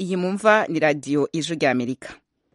iyi mumva ni radiyo ijwi ry'amerika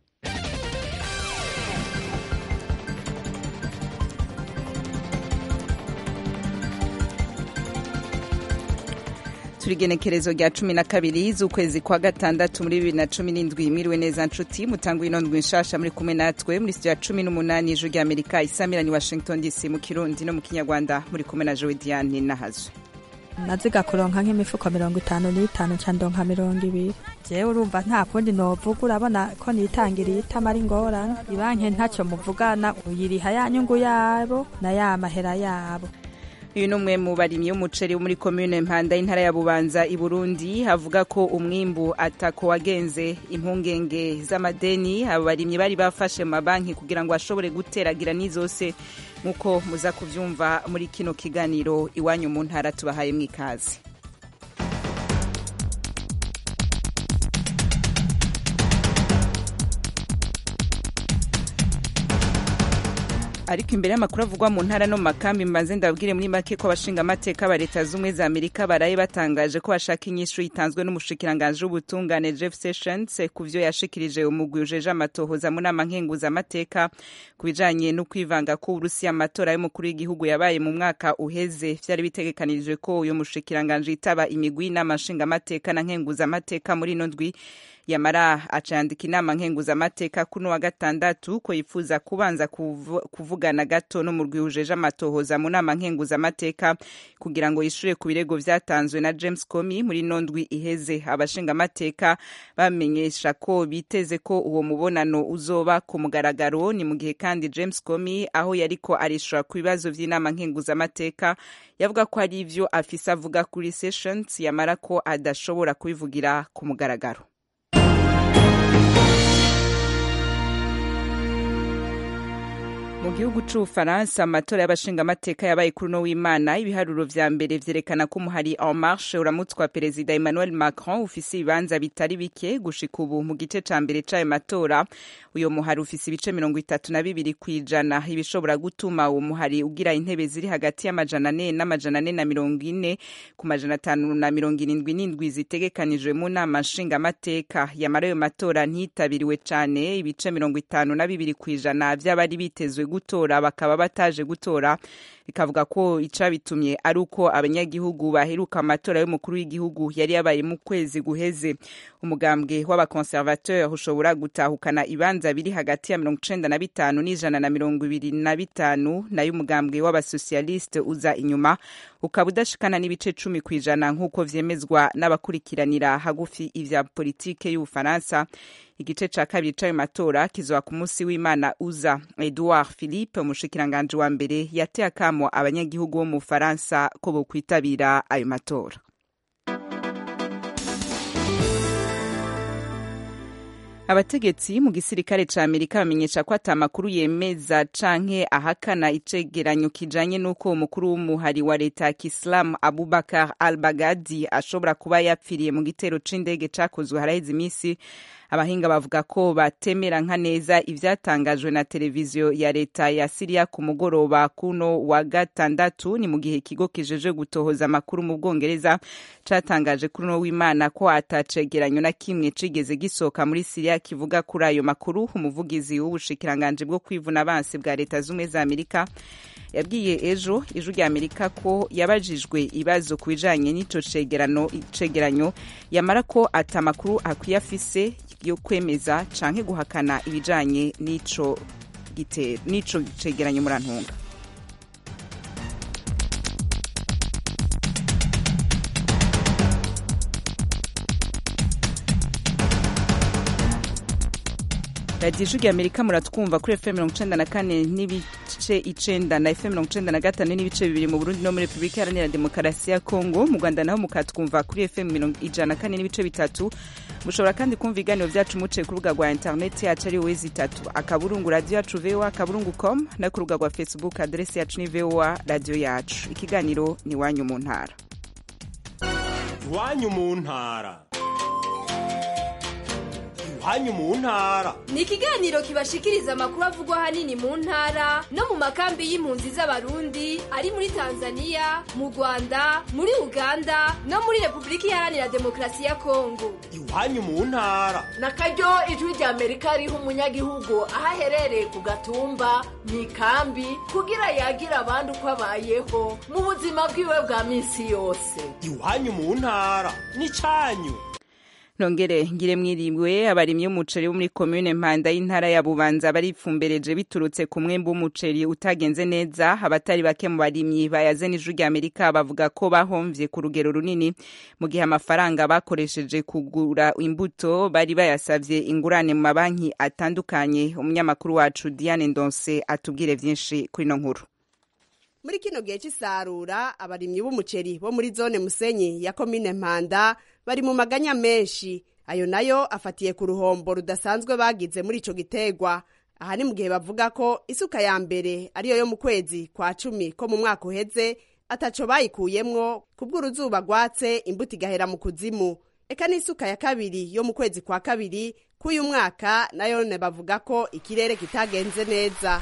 turi igenekerezo rya cumi na kabiri z'ukwezi kwa gatandatu muri bibiri na cumi n'indwi mwiriwe neza nshuti mutanga ino ndwi nshasha muri kumwe natwe muri sitiyo ya cumi n'umunani ijwi rya amerika isamirani washington dc mu kirundi no mu kinyarwanda muri kumwe na jowe diane n'ahazwe naziga kuronka nk'imifuko mirongo itanu n'itanu nca ndonka mirongo ibiri jewe urumva nta kundi novuga urabona ko nitangiriye itama ari ingorane ibanke ntacyo muvugana uyiriha ya nyungu yabo na ya mahera yabo uyu ni umwe mu barimyi b'umuceri wo muri komine mpanda y'intara ya bubanza i burundi avuga ko umwimbu atako wagenze impungenge z'amadeni abo barimyi bari bafashe mu mabanki kugira ngo bashobore guteragira n'izose nk'uko muza kubyumva muri kino kiganiro iwanyu mu ntara tubahaye mu ikaze ariko imbere y'amakuru avugwa mu ntara no mu makambi mbanze ndabwire muri make ko abashinga amateka ba leta z'ubumwe za amerika baraye batangaje ko bashaka inyishu itanzwe n'umushikiranganji w'ubutungane jeff sessions ku vyo yashikirije umugwi ujeje amatohoza mu nama nkenguzamateka ku bijanye no kwivanga ko uburusiya amatora y'umukuru w'igihugu yabaye mu mwaka uheze vyari bitegekanijwe ko uyo mushikiranganji yitaba imigwi y'inama nshingamateka na nkenguzamateka muri ino ndwi yamara acandika inama nkenguzamateka kuno wa gatandatu ko yifuza kubanza kuvugana gato no mu rwihujeje amatohoza mu nama nkenguzamateka kugira ngo yishure ku birego vyatanzwe na James Comey muri nondwi iheze abashingamateka bamenyesha ko biteze ko uwo mubonano uzoba ku mugaragaro ni mu gihe kandi James Comey aho yariko arishura ku bibazo vy'inama nkenguzamateka yavuga ko ari ivyo afise avuga kuri Sessions yamara ko adashobora kubivugira ku mugaragaro mu gihugu c'ubufaransa amatora y'abashingamateka yabaye kuri uno w'imana ibiharuro vya mbere vyerekana ko umuhari en marche uramutswa perezida emmanuel macron ufise ibibanza bitari bike gushika ubu mu gice ca mbere c'ayo matora uyo muhari ufise ibice mirongo itatu na bibiri kw'ijana ibishobora gutuma uwo muhari ugira intebe ziri hagati y'amajana ane n'amajana ane na mirongo ine ku majana atanu na mirongo irindwi n'indwi zitegekanijwe mu nama nshingamateka yamara ayo matora ntiyitabiriwe cane ibice mirongo itanu na bibiri kw'ijana vy'abari bitezwe gutora bakaba bataje gutora bikavuga ko icabitumye ari uko abanyagihugu baheruka amatora y'umukuru w'igihugu yari yabaye mu kwezi guheze umugambwe w'abakonservateur ushobora gutahukana ibanza biri hagati ya mirongo icenda na bitanu n'ijana na mirongo ibiri na bitanu nayo umugambwe w'abasosialiste uza inyuma ukaba udashikana n'ibice cumi kw'ijana nk'uko vyemezwa n'abakurikiranira hagufi ivya politike y'ubufaransa igice ca kabiri c'ayo matora kizoba ku munsi w'imana uza edouard philippe umushikiranganji wa mbere yateye akamo abanyagihugu bo mu bufaransa ko bokwitabira ayo matora abategetsi mu gisirikare ca amerika bamenyesha ko ata makuru yemeza canke ahakana icegeranyo kijanye n'uko umukuru w'umuhari wa leta ya kisilamu abubakar al bagadi ashobora kuba yapfiriye mu gitero c'indege cakozwe haraheze imisi abahinga bavuga ko batemera nka neza ivyatangajwe na televiziyo ya leta ya siriya ku mugoroba kuno wa gatandatu ni mu gihe ikigo kijeje gutohoza amakuru mu bwongereza catangaje kuri uno w'imana ko atacegeranyo na kimwe cigeze gisohoka muri siriya kivuga kuri ayo makuru umuvugizi w'ubushikiranganji bwo kwivuna abansi bwa leta z'ubumwe za amerika yabwiye ejo ijwi rya amerika ko yabajijwe ibibazo ku bijanye n'ico cegeranyo yamara ko ata makuru akwiye afise yo kwemeza canke guhakana ibijanye n'ico gitero n'ico cegeranyo murantunga radiyo ijwi rya amerika muratwumva kuri fm mirongo icenda na kane n'ibice icenda na fm mirongo icenda na gatanu n'ibice bibiri mu burundi no muri repubulika iharanira demokarasi ya kongo mu rwanda naho mukatwumva kuri fm mirongo ijana na kane n'ibice bitatu mushobora kandi kumva ibiganiro vyacu muciye ku rubuga rwa interineti yacu ari wezi itatu akaburungu radiyo yacu voa akaburungu com no ku rubuga rwa facebook aderesi yacu ni voa radiyo yacu ikiganiro ni iwanyu mu ntara iwanyu mu ntara iwanyu mu ntara ni ikiganiro kibashikiriza amakuru avugwa ahanini mu ntara no mu makambi y'impunzi z'abarundi ari muri tanzania mu rwanda muri uganda no muri repubulika iharanira demokarasi ya kongo iwanyu mu ntara na karyo ijwi rya amerika riha umunyagihugu aho aherereye ku gatumba mu ikambi kugira yagira abandi uko abayeho mu buzima bwiwe bwa minsi yose iwanyu mu ntara n'icyanyu nongere ngire mwiriwe abarimyi b'umuceri bo muri komune mpanda y'intara ya bubanza baripfumbereje biturutse ku mwembe w'umuceri utagenze neza abatari bake mu barimyi bayaze n'ijwi rya amerika bavuga ko bahomvye ku rugero runini mu gihe amafaranga bakoresheje kugura imbuto bari bayasavye ingurane mu mabanki atandukanye umunyamakuru wacu diane ndonse atubwire vyinshi kuri ino nkuru muri kino gihe cy'isarura abarimyi b'umuceri bo muri zone musenyi ya komine mpanda bari mu maganya menshi ayo nayo afatiye ku ruhombo rudasanzwe bagize muri ico gitegwa aha ni mu gihe bavuga ko isuka ya mbere ariyo yo mu kwezi kwa cumi ko mu mwaka uheze ataco bayikuyemwo kubw'uruzuba rwatse imbuto igahera mu kuzimu eka n'isuka ya kabiri yo mu kwezi kwa kabiri k'uyu mwaka nayone bavuga ko ikirere kitagenze neza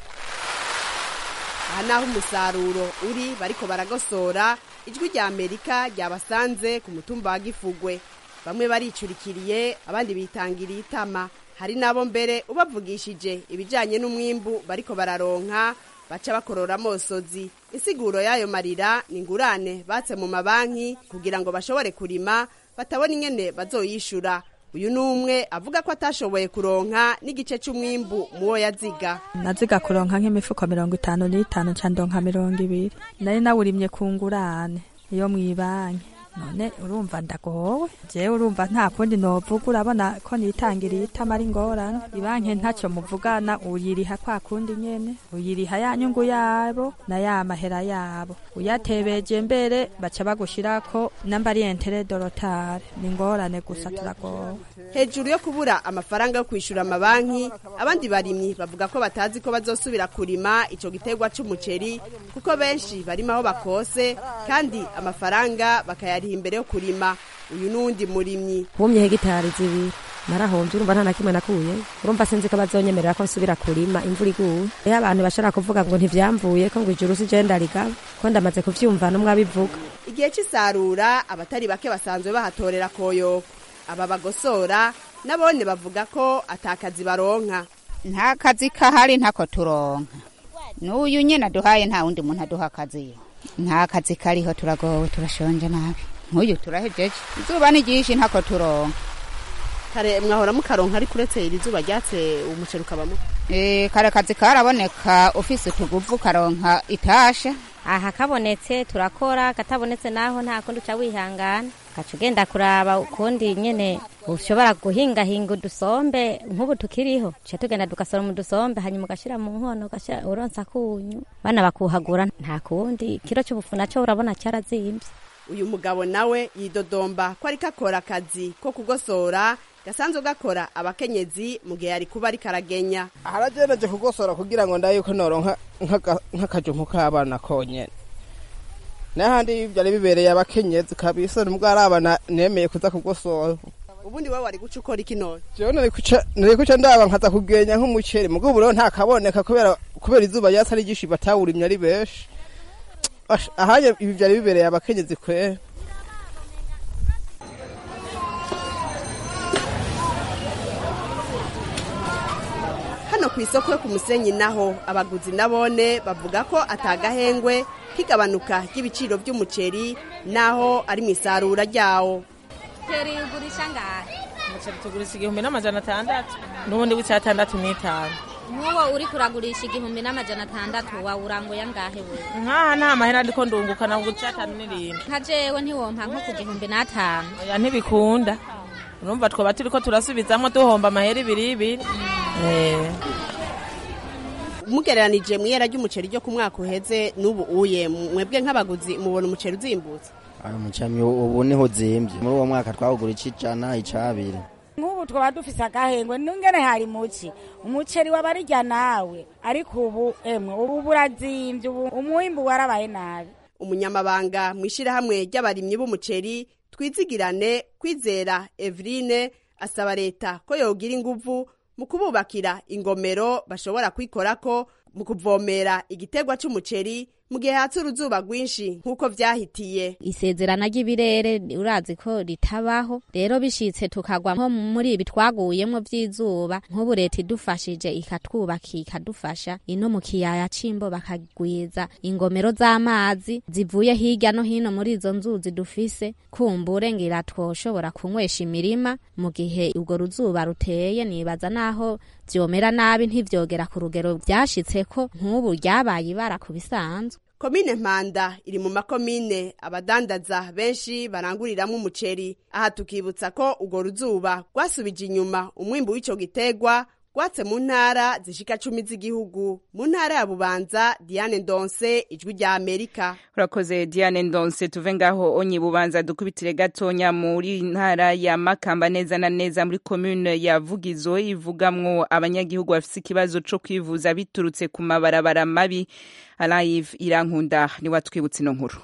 aha naho umusaruro uri bariko baragosora ijwi rya amerika ryabasanze ku mutumba wa gifugwe bamwe baricurikiriye abandi bitangiriye itama hari n'abo mbere ubavugishije ibijyanye n'umwimbu bariko bararonka baca bakorora amosozi insiguro y'ayo marira ni ingurane batse mu mabanki kugira ngo bashobore kurima batabona ingene bazoyishura uyu ni umwe avuga ko atashoboye kuronka n'igice cy'umwimbu muwo yaziga naziga kuronka nk'imifuko mirongo itanu n'itanu nca ndonka mirongo ibiri nari nawurimye ku ngurane iyo mwibanki none urumva ndagowe jewe urumva nta kundi novuga urabona ko nitangiriye itama ari ngorane ibanki ntacyo muvugana uyiriha kwa kundi nyene uyiriha ya nyungu yabo na ya mahera yabo uyatebeje mbere baca bagushirako namba ari entere dorotare ni ngorane gusa turagowe hejuru yo kubura amafaranga yo kwishyura amabanki abandi barimyi bavuga ko batazi ko bazosubira kurima ico gitegwa c'umuceri kuko benshi barima aho bakose kandi amafaranga bakayariha imbere yo kurima uyu n'uwundi murimyi humye hegitari zibiri narahombye urumva nta na kimwe nakuye urumva sinzi ko bazonyemerera ko nsubira kurima imvura iguye iyo abantu bashobora kuvuga ngo ntivyamvuye ko ngo ijuru si je ndarigaba ko ndamaze kuvyumva n'umwe abivuga igihe c'isarura abatari bake basanzwe bahatorera koyoko aba bagosora nabone bavuga ko atakazi baronka nta kazi kahari ntako turonka n'uyu nyene aduhaye nta wundi muntu aduha akazi nta kazi kariho turagowe turashonje nabi nk'uyu turahejeje izuba ni ryinshi ntako turonka kare mwahora mukaronka ariko uretse iri zuba ryatse umuceri ukabamo Eh, kare kazi karaboneka ufise utuguvu karonka itasha aha kabonetse turakora katabonetse naho nta kundi uca wihangana ugaca ugenda kuraba ukundi nyene ushobora guhingahinga udusombe nk'ubu tukiriho tuca tugenda tugasoroma udusombe hanyuma ugashira mu nkono ugashira uronsa kunyu bana bakuhagura nta kundi ikiro c'ubufu naco urabona carazimvye uyu mugabo nawe yidodomba ko ariko akora akazi ko kugosora gasanzwe gakora abakenyezi mu gihe yari kuba ariko aragenya harageneje kugosora kugira ngo ndaye ko noronka nk'aka- nk'akajumpu k'abana konyene n'ahandi byari bibereye abakenyezi kabisa nubwo ari abana nemeye kuza kugosora ubundi wowe wari guca ukora iki none jewe nari kuca nari kuca ndaba nkaza kugenya nk'umuceri mugabo ubu rero ntakaboneka kubera kubera izuba ryasa ari ryinshi batawurimye ari benshi Ash, ahanye ibi byari bibereye abakenyezi kwera hano ku isoko yo ku musenyi naho abaguzi nabone bavuga ko atagahengwe k'igabanuka ry'ibiciro by'umuceri naho ari mu isarura ryawo Teri ugurisha ngahe? umuceri tugurisha igihumbi n'amajana atandatu n'ubundi w'icyatandatu n'itanu Nk'uwo uri kuragurisha igihumbi n'amajana atandatu wawuranguye angahe wewe? nkaha nta mahera ndiko ndunguka nabwo icyatanu n'irindwi Nka jewe ntiwompa nko ku gihumbi n'atanu. oya ntibikunda urumva twaba turiko turasubizamwo duhomba amahera ibiri ibiri Eh. mugereranije mu ihera ry'umuceri ryo ku mwaka uheze n'ubu uye mwebwe nk'abaguzi mubona umuceri uzimbutse ayo mucamyi ubu niho uzimbye muri uwo mwaka twawugura ic'ijana ic'abiri nk'ubu twaba dufise agahengwe nungene hari muki umuceri wabarirya nawe ariko ubu emwe ubu burazimbye ubu umwimbu warabaye nabi umunyamabanga mu ishyirahamwe ry'abarimyi b'umuceri twizigirane kwizera eveline asaba leta ko yogira inguvu mu kububakira ingomero bashobora kwikorako mu kuvomera igitegwa c'umuceri mu gihe hatse uruzuba rwinshi nk'uko vyahitiye isezerana ry'ibirere urazi ko ritabaho rero bishitse tukagwa nko muri ibi twaguyemwo vy'izuba nk'ubu leta idufashije ikatwubaka ikadufasha ino mu kiyaya c'imbo bakagwiza ingomero z'amazi zivuye hirya no hino muri izo nzuzi dufise kumbure ngira twoshobora kunywesha imirima mu gihe urwo ruzuba ruteye nibaza naho vyomera nabi ntivyogera ku rugero vyashitseko nk'ubu ryabaye ibara ku bisanzwe komine mpanda iri mu makomine abadandaza benshi baranguriramwo umuceri aha tukibutsa ko urwo ruzuba rwasubije inyuma umwimbu w'ico gitegwa rwatse mu ntara zishika cumi z'igihugu mu ntara ya bubanza diane ndonse ijwi rya amerika urakoze diane ndonse tuve ngaho onye bubanza dukubitire gatonya muri ntara ya makamba neza na neza muri komune ya vugizo ivugamwo abanyagihugu bafise ikibazo co kwivuza biturutse ku mabarabara mabi alive irankunda niwe atwibutsa ino nkuru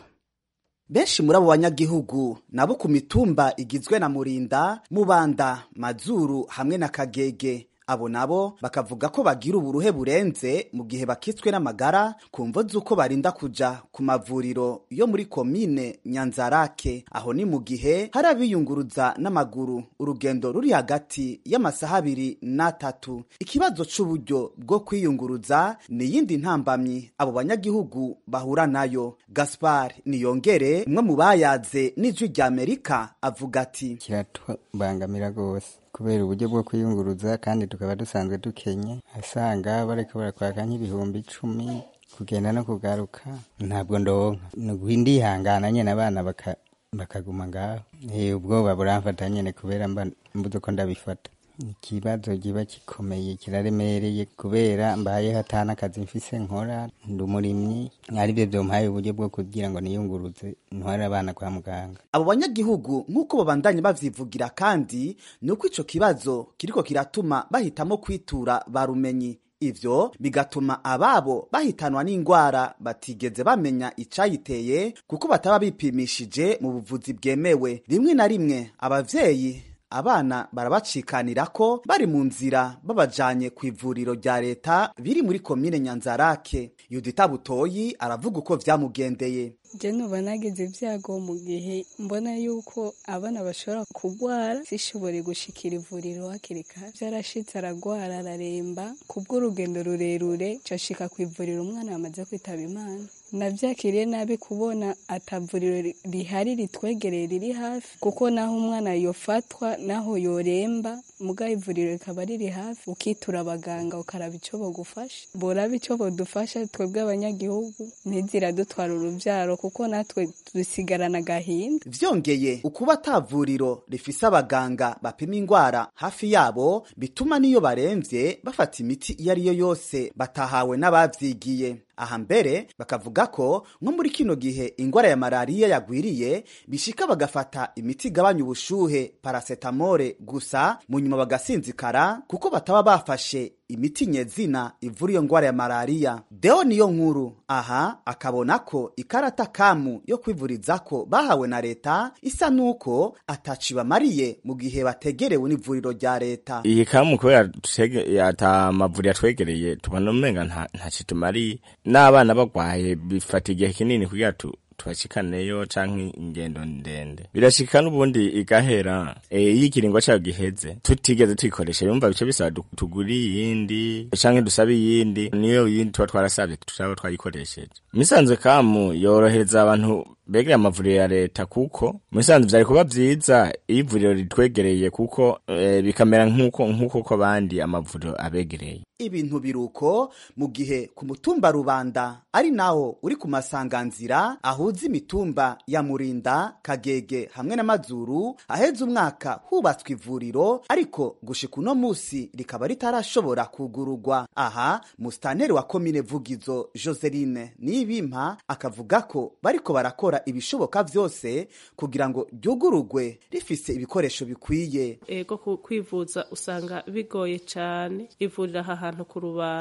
benshi muri abo banyagihugu nabo ku mitumba igizwe na murinda mubanda mazuru hamwe na kagege abo nabo bakavuga ko bagira uburuhe burenze mu gihe bakitswe n'amagara ku mvo z'uko barinda kuja ku mavuriro yo muri komine nyanzarake aho ni mu gihe hari abiyunguruza n'amaguru urugendo ruri hagati y'amasaha abiri n'atatu ikibazo c'uburyo bwo kwiyunguruza ni iyindi ntambamyi abo banyagihugu bahura nayo gaspar niyongere umwe mu bayaze n'ijwi rya amerika avuga ati kiratubangamira rwose kubera uburyo bwo kwiyunguruza kandi tukaba dusanzwe dukenye asanga bariko barakwaka nk'ibihumbi icumi kugenda no kugaruka ntabwo ndonka ni uguhindihangana nyene abana baka bakaguma ngaho Eh, ubwoba buramfata nyene kubera mba mbuze uko ndabifata ikibazo kiba gikomeye kiraremereye kubera mbaye hatana akazi mfise nkora ndi umurimyi aribyo vyompaye uburyo bwo kugira ngo niyunguruze ntware abana kwa muganga abo banyagihugu nk'uko babandanye bavyivugira kandi ni uko ico kibazo kiriko kiratuma bahitamo kwitura barumenyi ivyo bigatuma ababo bahitanwa n'ingwara batigeze bamenya icayiteye kuko bataba bipimishije mu buvuzi bwemewe rimwe na rimwe abavyeyi abana barabacikanira ko bari mu nzira babajanye ku ivuriro rya leta biri muri komine nyanzarake yudita butoyi aravuga uko vyamugendeye je nuba nagize ibyago mu gihe mbona yuko abana bashobora kugwara zishobore gushikira ivuriro hakiri kare vyarashitse aragwara araremba kubw'urugendo rurerure cashika ku ivuriro umwana yamaze kwitaba imana navyakiriye nabi kubona atavuriro rihari ritwegereye riri hafi kuko naho umwana yofatwa naho yoremba muga ivuriro rikaba riri hafi ukitura abaganga ukaraba ico bogufasha boraba ico bodufasha twebwe abanyagihugu ntiziradutwara uruvyaro kuko natwe dusigarana agahinda vyongeye ukuba atavuriro rifise abaganga bapima ingwara hafi yabo bituma n'iyo baremvye bafata imiti iyo ari yo yose batahawe n'abavyigiye aha mbere bakavuga ko nko muri kino gihe ingwara ya malariya yagwiriye bishika bagafata imiti igabanya ubushuhe parasetamole gusa mu nyuma bagasinzikara kuko bataba bafashe imiti nyezina ivura iyo ngwara ya malariya deo niyo nkuru aha akabona ko ikarata kamu yo kwivurizako bahawe na leta isa nuko ataci bamariye mu gihe bategerewe n'ivuriro rya leta iyi kamu kubera tutege- ata mavuriro atwegereye tubona umenga nta ntaco tumariye n'abana bagwaye bifata igihe kinini kugira tu tubashikaneyo canke ingendo ndende birashika n'ubundi igahera e, iyo ikiringo cayo giheze tutigeze tuyikoresha yumva bice bisaba du- tugure iyindi canke dusabe iyindi niyo yindi tuba twarasavye tutaba twayikoresheje misanzwe kamu yorohereza abantu begereye amavuriro ya leta kuko musanzwe vyari kuba vyiza iyo ivuriro ritwegereye kuko e, bikamera nk'uko nk'uko ko abandi amavuriro abegereye ibintu biruko mu gihe ku mutumba rubanda ari naho uri ku masanganzira ahuza imitumba ya murinda kagege hamwe n'amazuru aheza umwaka hubatswe ivuriro ariko gushika uno musi rikaba ritarashobora kugurugwa aha musitanteri wa komine vugizo joseline nibimpa akavuga ko bariko barakora ibishoboka vyose kugira ngo ryugurugwe rifise ibikoresho bikwiye ego ku- kwivuza usanga bigoye cyane ivurira aha hantu ku rubanda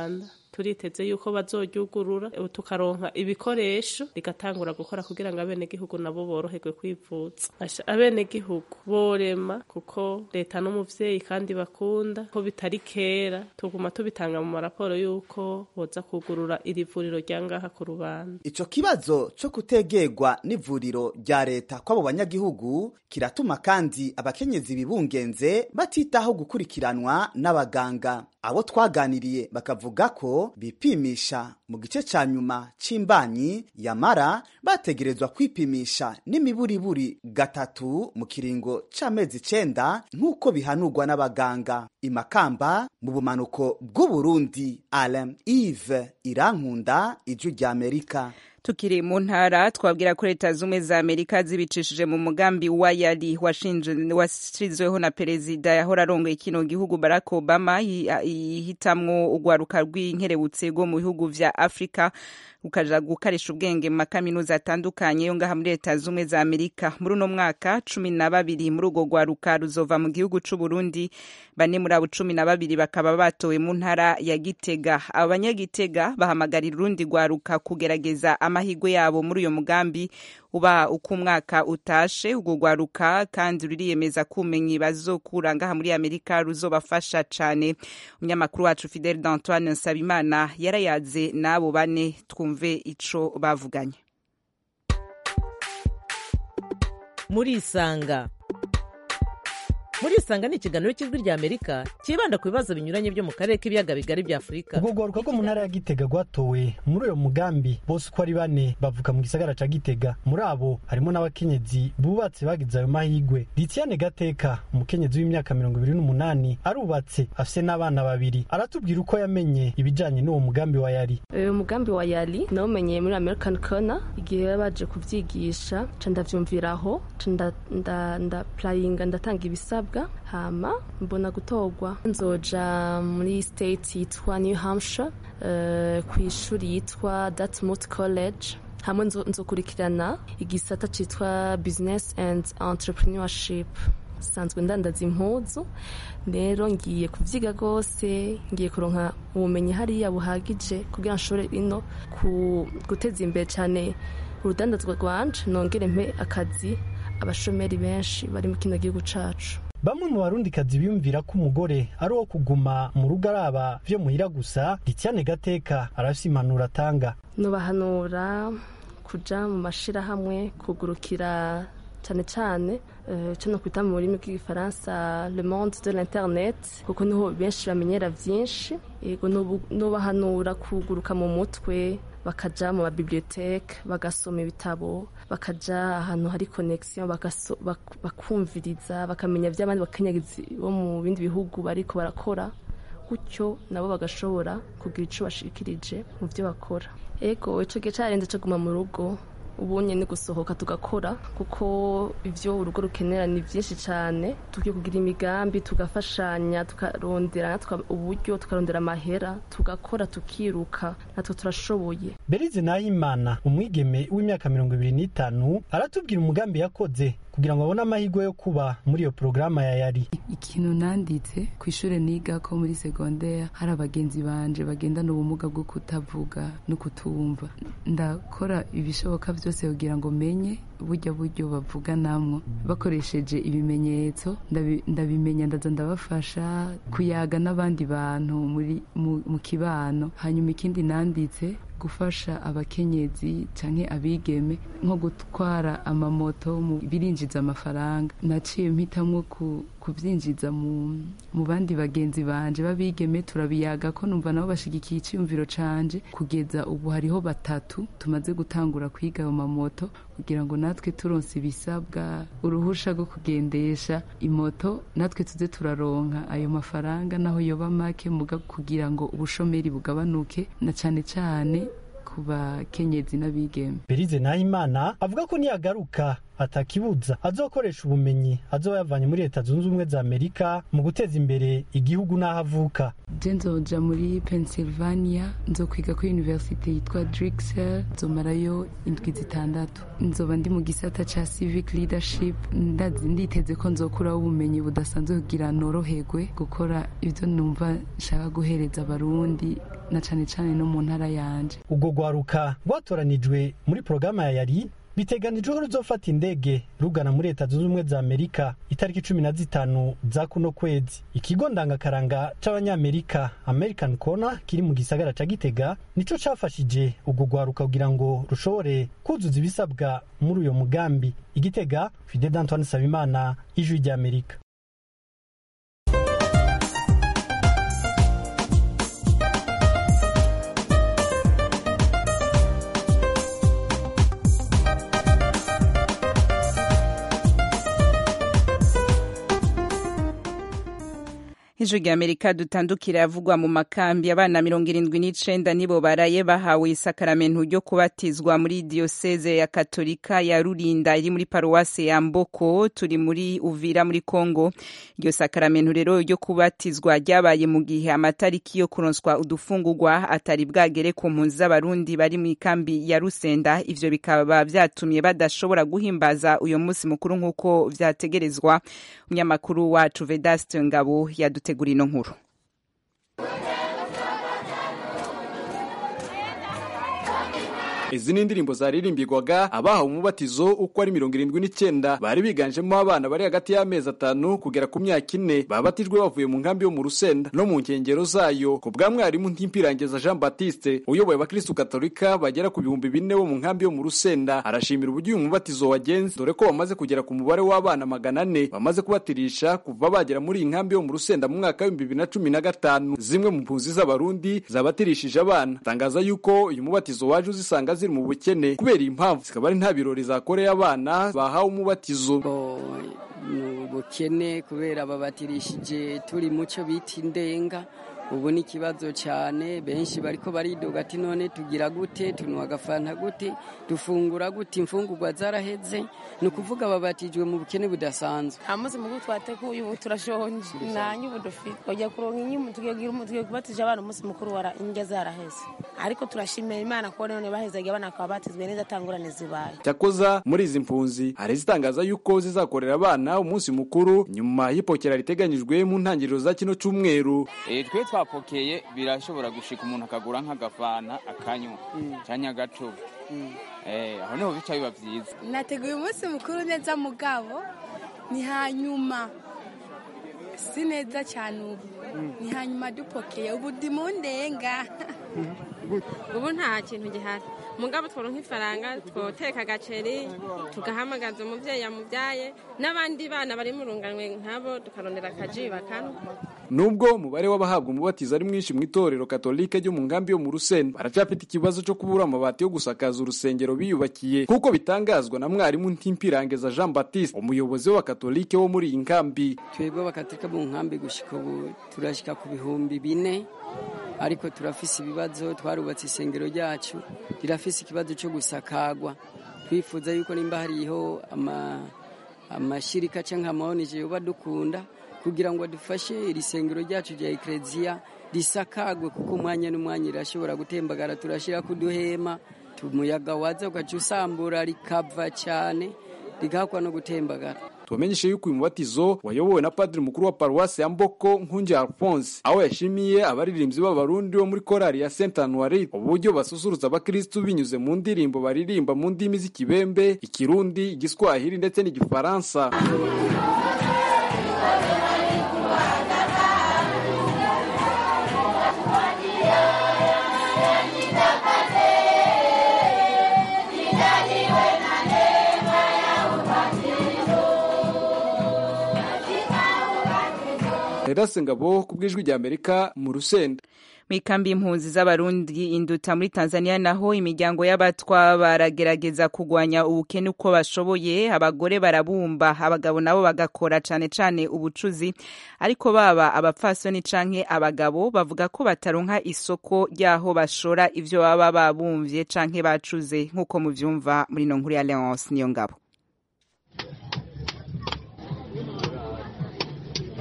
turiteze yuko bazoryugurura ubu tukaronka ibikoresho rigatangura gukora kugira ngo abenegihugu nabo boroherwe kwivuza Asha, abenegihugu borema kuko leta n'umuvyeyi kandi bakunda ko bitari kera tuguma tubitanga mu maraporo yuko boza kugurura iri vuriro rya ngaha ku rubanda Ico kibazo co kutegerwa n'ivuriro rya leta kw'abo banyagihugu kiratuma kandi abakenyezi bibungenze batitaho gukurikiranwa n'abaganga. Abo twaganiriye bakavuga ko bipimisha mu gice ca nyuma c'imbanyi yamara bategerezwa kwipimisha n'imiburiburi gatatu mu kiringo c'amezi icenda nk'uko bihanurwa n'abaganga. Imakamba mu bumanuko bw'Uburundi, Alain Yves Irankunda, Ijwi rya Amerika. tukiri mu ntara twabwira ko leta zumwe za amerika zibicishije mu mugambi wa yari washinje- washizweho na perezida yahora arongoye kino gihugu barack obama yi- yihitamwo urwaruka rw'inkerebutse rwo mu bihugu vya afurika ukaja gukarisha ubwenge mu makaminuza atandukanye yo ngaha muri leta zumwe za amerika muri uno mwaka cumi na babiri muri urwo rwaruka ruzova mu gihugu c'uburundi bane muri abo cumi na babiri bakaba batowe mu ntara ya gitega abo banyagitega bahamagarira urundi rwaruka kugerageza amahirwe yabo muri uyo mugambi uba uko umwaka utashe urwo rwaruka kandi ruriyemeza ko ubumenyi bazokura ngaha muri amerika ruzobafasha cane umunyamakuru wacu fidel d'antoine nsabimana yarayaze n'abo bane twumve ico bavuganye murisanga murisanga ni ikiganiro cy'ijwi rya amerika cyibanda ku bibazo binyuranye byo mu karere k'ibiyaga bigari bya afurika ubwo rwaruka rwo mu ntara ya gitega rwatowe muri uyo mugambi bose uko ari bane bavuka mu gisagara ca gitega muri abo harimo n'abakenyezi bubatse bagize ayo mahigwe litiane gateka umukenyezi w'imyaka mirongo ibiri n'umunani arubatse afise n'abana babiri aratubwira uko yamenye ibijanye n'uwo mugambi wa yari uyu mugambi wa yali nawumenyeye muri american corner igihe baba baje kubyigisha ca ndavyumviraho ca nda- nda- ndapurayinga ndatanga ibisabwa hama mbona gutorwa nzoja muri state yitwa new hampshire eh, ku ishuri yitwa dartmouth college hamwe nzo- nzokurikirana igisata citwa business and entrepreneurship sanzwe ndandaza impuzu rero ngiye kuvyiga rwose ngiye kuronka ubumenyi hariya buhagije kugira nshobore ino ku guteza imbere cyane urudandazwa rwanje nongere mpe akazi abashomeri benshi bari mu kino gihugu cacu bamwe mu barundikazi biyumvira ko umugore ari uwo kuguma mu rugo araba vyo muhira gusa litiane gateka arafise impanuro atanga nubahanura kuja mu mashirahamwe kugurukira cyane cyane eh, ico no kwita mu rurimi rw'igifaransa le monde de l'internet kuko niho benshi bamenyera vyinshi yego nubu- nubahanura kuguruka mu mutwe bakaja mu mabiblioteke bagasoma ibitabo bakaja ahantu hari connexion bagaso- bak- bakumviriza bakamenya vy'abandi bakenyezi bo mu bindi bihugu bariko barakora gutyo nabo bagashobora kugira ico bashikirije mu byo bakora ego ico gihe carenze co guma mu rugo ubunye ni gusohoka tugakora kuko ivyo urugo rukenera ni vyinshi cane tugiye kugira imigambi tugafashanya tukarondera natwe uburyo tukarondera amahera tugakora tukiruka natwe turashoboye berize nahimana umwigeme w'imyaka mirongo ibiri n'itanu aratubwira umugambi yakoze kugira ngo abone amahirwe yo kuba muri iyo porogaramu ya yari ikintu nanditse ku ishuri niga ko muri segonderi hari abagenzi banje bagendana ubumuga bwo kutavuga no kutumva ndakora ibishoboka byose kugira ngo menye burya buryo bavuganamwo bakoresheje ibimenyetso ndabi- ndabimenya ndaza ndabafasha kuyaga n'abandi bantu muri mu, mu kibano hanyuma ikindi nanditse gufasha abakenyezi canke abigeme nko gutwara amamoto mu birinjiza amafaranga naciye mpitamwo ku kuvyinjiza mu, mu bandi bagenzi banje babigeme turabiyaga ko numva nabo bashigikiye iciyumviro canje kugeza ubu hariho batatu tumaze gutangura kwiga ayo mamoto kugira ngo natwe turonse ibisabwa uruhusha rwo kugendesha imoto natwe tuze turaronka ayo mafaranga naho yoba make muga kugira ngo ubushomeri bugabanuke na cane cane ku bakenyezi n'abigeme berize nahimana avuga ko niyagaruka atakibuza azokoresha ubumenyi azoba yavanye muri leta zunze ubumwe za amerika mu guteza imbere igihugu n'aho avuka je nzoja muri pennsylvania nzokwiga kuri universite yitwa drixel nzomarayo indwi zitandatu nzoba ndi mu gisata ca civic leadership ndazi nditeze ko nzokuraho ubumenyi budasanzwe kugira noroherwe gukora ivyo numva nshaka guhereza abarundi na cane cane no mu ntara yanje ubwo rwaruka rwatoranijwe muri porogaramu ya yari biteganijwe ko ruzofata indege rugana muri leta zunze ubumwe za amerika itariki cumi na zitanu za kuno kwezi ikigo ndangakaranga c'abanyamerika american corner kiri mu gisagara ca gitega nico cafashije ubwo rwaruka kugira ngo rushobore kuzuza ibisabwa muri uyo mugambi igitega fide d'antoine sabimana ijwi ry'amerika ijwi rya amerika dutandukira yavugwa mu makambi abana mirongo irindwi n'icenda nibo baraye bahawe isakaramentu ryo kubatizwa muri diyoseze ya katolika ya rurinda iri muri paruwase ya mboko turi muri uvira muri kongo iryo sakaramentu rero ryo kubatizwa ryabaye mu gihe amatariki yo kuronswa udufungurwa atari bwagere ku mpunzi z'abarundi bari mu ikambi ya rusenda ivyo bikaba vyatumye badashobora guhimbaza uyo munsi mukuru nk'uko vyategerezwa umunyamakuru wacu vedaste ngabo yadute gutegura ino nkuru izi ni indirimbo zaririmbirwaga abahawe umubatizo uko ari mirongo irindwi n'icyenda bari biganjemo abana bari hagati y'amezi atanu kugera ku myaka ine babatijwe bavuye mu nkambi yo mu rusenda no mu nkengero zayo ku bwa mwarimu ntimpirangiza jean baptiste uyoboye abakristu katolika bagera ku bihumbi bine bo mu nkambi yo mu rusenda arashimira uburyo uyu mubatizo wagenze dore ko bamaze kugera ku mubare w'abana magana ane bamaze kubatirisha kuva bagera muri iyi nkambi yo mu rusenda mu mwaka w'ibihumbi bibiri na cumi na gatanu zimwe mu mpunzi z'abarundi zabatirishije abana atangaza yuko uyu mubatizo waje uzisanga ziri mu bukene kubera iyi mpamvu zikaba ari nta birori zakoreye abana bahawe umubatizo ni ubukene kubera babatirishije turi mucyo bita indenga ubu ni ikibazo cyane benshi bariko baridoga ati none tugira gute tunywa agafanta gute dufungura gute imfungurwa zaraheze ni ukuvuga babatijwe mu bukene budasanzwe nta munsi mukuru twateguye ubu turashonje nta nyubu dufite twajya kuronka inyuma tugiye kubatije abana umunsi mukuru wara indya zaraheze ariko turashimira imana ko none bahezaga abana bakaba batizwe neza atangurane zibaye cyakoza muri izi mpunzi hari izitangaza yuko zizakorera abana umunsi mukuru nyuma y'ipokera riteganyijwe mu ntangiriro za kino cyumweru twe twapokeye birashobora gushika umuntu akagura nk'agafana akanywa cyangwa agacuba aho niho bica biba byiza nateguye umunsi mukuru neza mugabo ni hanyuma si neza cyane ubu ni hanyuma dupokeye ubu ndi mu ndenga ubu nta kintu gihari mugabo tworonka ifaranga twoteka agaceri tugahamagaza umubyeyi yamubyaye n'abandi bana bari mu runganwe nk'abo tukarondera akaji bakanywa nubwo umubare w'abahabwa umubatizo ari mwinshi mu itorero katolike ryo mu nkambi yo mu rusenda baracyafite ikibazo cyo kubura amabati yo gusakaza urusengero biyubakiye kuko bitangazwa na mwarimu ntimpirangiza jean baptiste umuyobozi w'abakatolike wo muri iyi nkambi twebwe abakatolika mu nkambi gushyika ubu turashyika ku bihumbi bine ariko turafise ibibazo twarubatse isengero ryacu rirafise ikibazo cyo gusakagwa twifuza yuko nimba hariho amashirika cyangwa amaonije yoba dukunda kugira ngo dufashe iri sengero ryacu rya ekereziya risakagwe kuko umwanya n'umwanya irashobora gutembagara turashyira kuduhema umuyaga waza ugaca usambura rikava cyane rigahakwa no gutembagara tubamenyeshe yuko uyu mubatizo wayobowe na padiri mukuru wa paruwasi ya mboko nkungi alphonse aho yashimiye abaririmbyi b'abarundi bo muri korali ya saint anuari uburyo basusurutsa abakristu binyuze mu ndirimbo baririmba mu ndimi z'ikibembe ikirundi igiswahili ndetse n'igifaransa Erase Ngabo ku bw'ijwi rya Amerika mu Rusenda mu ikambi y'impunzi z'abarundi induta muri tanzania naho imiryango y'abatwa baragerageza kurwanya ubukene uko bashoboye abagore barabumba abagabo nabo bagakora cane cane ubucuzi ariko baba abapfasoni canke abagabo bavuga ko bataronka isoko ry'aho bashora ivyo baba babumvye canke bacuze nk'uko muvyumva muri no nkuru ya leonce niyo ngabo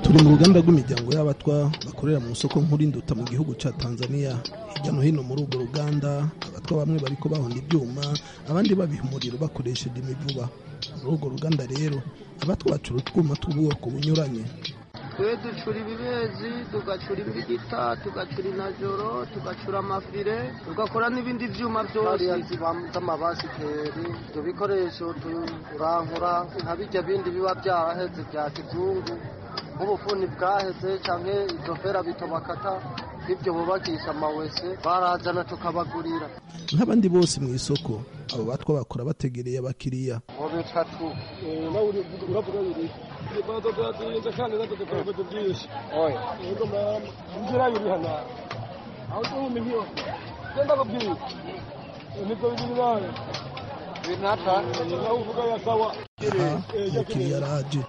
turi mu ruganda rw'imiryango y'abatwa bakorera mu isoko nkuru induta mu gihugu cya tanzania hirya no hino muri urwo ruganda abatwa bamwe bariko bahonda ibyuma abandi babiha umuriro bakoresheje imivuba muri urwo ruganda rero abatwa bacura utwuma tw'ubwoko bunyuranye twe ducura ibibezi tugacura imbigita tugacura inajoro tugacura amafire tugakora n'ibindi byuma byose z'amabasikeri ibyo bikoresho turankura nka bijya bindi biba byaraheze bya kizungu nk'ubufuni bwaheze cyangwa izo fera bito bakata ibyo bubakisha amawese barazana tukabagurira nk'abandi bose mu isoko abo batwa bakora bategereye abakiriya ngo bitatu uravuga biri ibazo byatinze kandi natwe dukora byinshi oya yego mama inzira yuri hano aho tuhumye hiyo genda kubwira nibyo biri nawe binata nawe uvuga ya sawa umukiriya araje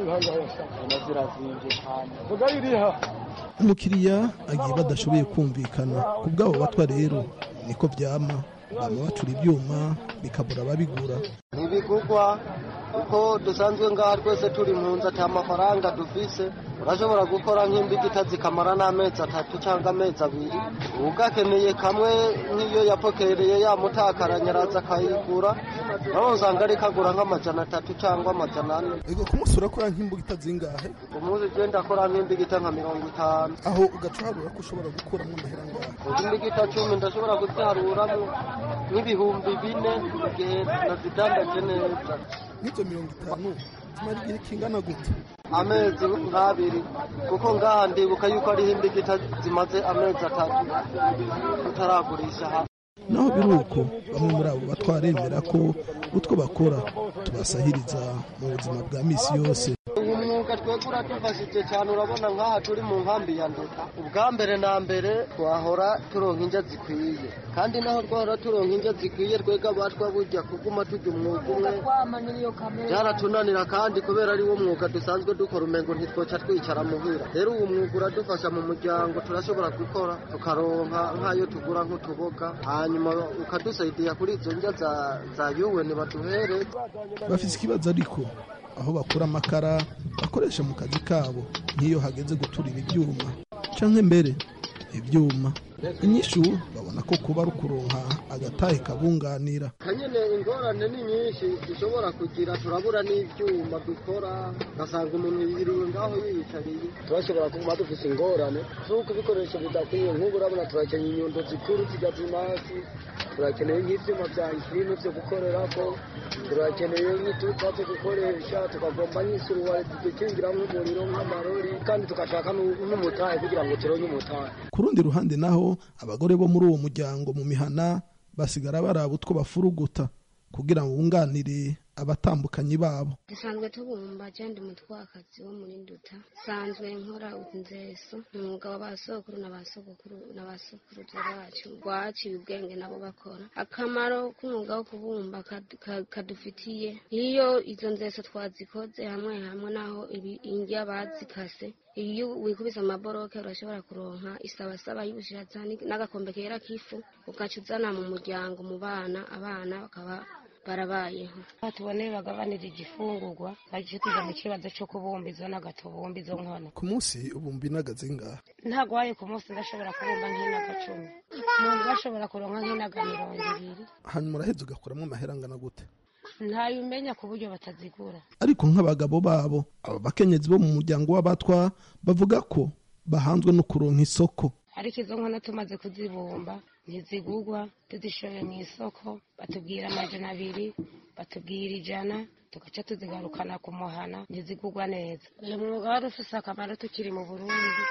vuga iriha umukiriya agiye badashoboye kumvikana ku bw'abo batwa rero niko byama bama bacura ibyuma bikabura ababigura ntibigugwa kuko dusanzwe ngaha twese turi mpunzi ata mafaranga dufise urashobora gukora nk'imbigita zikamara n'amezi atatu cyangwa amezi abiri ugakeneye kamwe nk'iyo yapokereye yamutakaranye araza akayigura nawe usanga ari kagura nk'amajana atatu cyangwa amajana ane ego ku munsi urakora nk'imbugita zingahe umunsi ugenda akora nk'imbigita nka mirongo itanu aho ugaca uharura ko ushobora gukuramo amahera ngahe imbigita cumi ndashobora kuziharuramo nk'ibihumbi bine igihe nazidandaje neza n'izo mirongo itanu zimara igihe kingana gute amezi nk'abiri kuko ngaha ndibuka yuko ariho imbigita zimaze amezi atatu tutaragurisha hamwe naho biri uko bamwe muri abo batwaremera ko utwo bakora tubasahiriza mu buzima bwa misi yose uyu mwuga twebwe uradufashije cyane urabona nk'aha turi mu nkambi ya nduta ubwa mbere na mbere twahora turonka indya zikwiye kandi naho twahora turonka indya zikwiye twebwe abatwa burya kuguma tujya umwuga umwe byaratunanira kandi kubera ari wo mwuga dusanzwe dukora umengo ntitwoca twicara muhira rero uwo mwuga uradufasha mu muryango turashobora gukora tukaronka nk'ayo tugura nk'utuboga hanyuma ukadusaidiya kuri izo ndya za yuweni baduhereye bafite ikibazo ariko aho bakura amakara bakoresha mu kazi kabo nk'iyo hageze guturira ibyuma cyangwa mbere ibyuma inyishu babona ko kuba ari ukuronka agatahe kabunganira kanyene ingorane ni nyinshi dushobora kugira turabura n'ibyuma dukora ugasanga umuntu yiriwe ngaho yiyicariye turashobora kuba dufite ingorane z'uko ibikoresho bidakwiye nk'ubu urabona turakeneye inyundo zikuru zijya zimasi turakeneye nk'ibyuma bya nkino byo gukorerako turakeneye nk'itupa zo gukoresha tukagomba nk'isuruwari zidukingiramo umuriro nk'amarori kandi tugashaka n'umutahe kugira ngo turonke umutahe ku rundi ruhande naho abagore bo muri uwo muryango mu mihana basigara baraba utwo bafuruguta kugira ngo bunganire abatambukanyi babo dusanzwe tubumba jendi umutwakazi wo muri nduta sanzwe nkora inzeso ni umwuga wa basokuru na basogokuru na basokuruza bacu rwaciye ubwenge nabo bakora akamaro k'umwuga wo kubumba kadufitiye iyo izo nzeso twazikoze hamwe hamwe naho indya bazikase iyo wikubise amaboroke urashobora kuronka isabasaba y'ubushiratsi n'agakombe kera k'ifu ugaca uzana mu muryango mu bana abana bakaba barabayeho tubone bagabanira igifungurwa bagiye tuza mu kibazo cyo kubumba izo n'agatubumba izo nkono ku munsi ubumba inagaze ngaha ntabwo waye ku munsi ndashobora kubumba nk'inaga cumi umuntu bashobora kuronka nk'inaga mirongo ibiri hanyuma uraheza ugakuramo amahera angana gute ntayo umenya ku buryo batazigura ariko nk'abagabo babo abo bakenyezi bo mu muryango w'abatwa bavuga ko bahanzwe no kuronka isoko ariko izo nkono tumaze kuzibumba ntizigugwa tuzishoye mu isoko batubwira amajana abiri batubwira ijana tugaca tuzigarukana ku muhana ntizigugwa neza uyu mwuga wari ufise akamaro tukiri mu burundi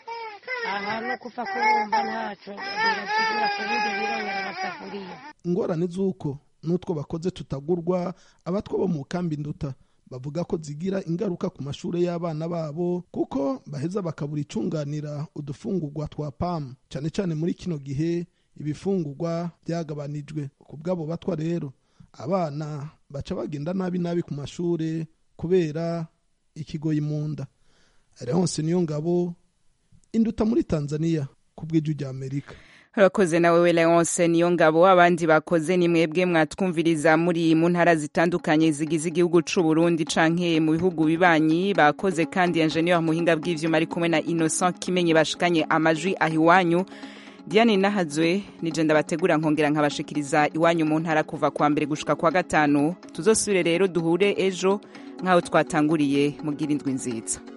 aha no kupfa kubumba ntaco birasigura ku buryo birongera amasafuriya ingorane z'uko n'utwo bakoze tutagurwa abatwa bo mu kambi nduta bavuga ko zigira ingaruka ku mashuri y'abana babo kuko baheza bakabura icunganira udufungurwa twa pamu cyane cyane muri kino gihe ibifungurwa byagabanijwe ku bw'abo batwa rero abana baca bagenda nabi nabi ku mashuri kubera ikigoyi mu nda Leonce niyo ngabo induta muri tanzania ku bw'ijwi rya amerika urakoze nawe we leonce niyo ngabo abandi bakoze ni mwebwe mwatwumviriza muri mu ntara zitandukanye zigize igihugu c'u Burundi canke mu bihugu bibanyi bakoze kandi ingenieur muhinga bw'ivyuma ari kumwe na innocent kimenye bashikanye amajwi aho iwanyu diane nahazwe nije ndabategura nkongera nkabashikiriza iwanyu mu ntara kuva kwa mbere gushika kwa gatanu tuzosubire rero duhure ejo nk'aho twatanguriye mugira indwi nziza